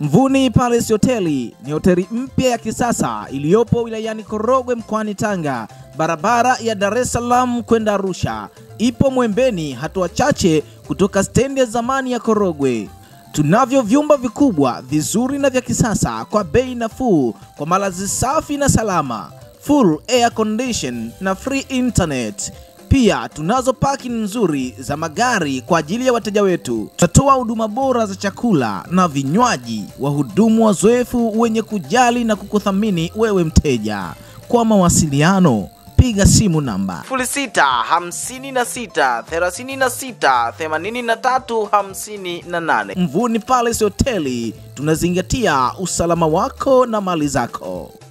Mvuni Palace Hoteli ni hoteli mpya ya kisasa iliyopo wilayani Korogwe mkoani Tanga, barabara ya Dar es Salaam kwenda Arusha. Ipo Mwembeni, hatua chache kutoka stendi ya zamani ya Korogwe. Tunavyo vyumba vikubwa vizuri na vya kisasa kwa bei nafuu, kwa malazi safi na salama, full air condition na free internet. Pia tunazo parking nzuri za magari kwa ajili ya wateja wetu. Tutatoa huduma bora za chakula na vinywaji, wahudumu wazoefu wenye kujali na kukuthamini wewe mteja. Kwa mawasiliano piga simu namba 0656368358. Mvuni Palace Hoteli, tunazingatia usalama wako na mali zako.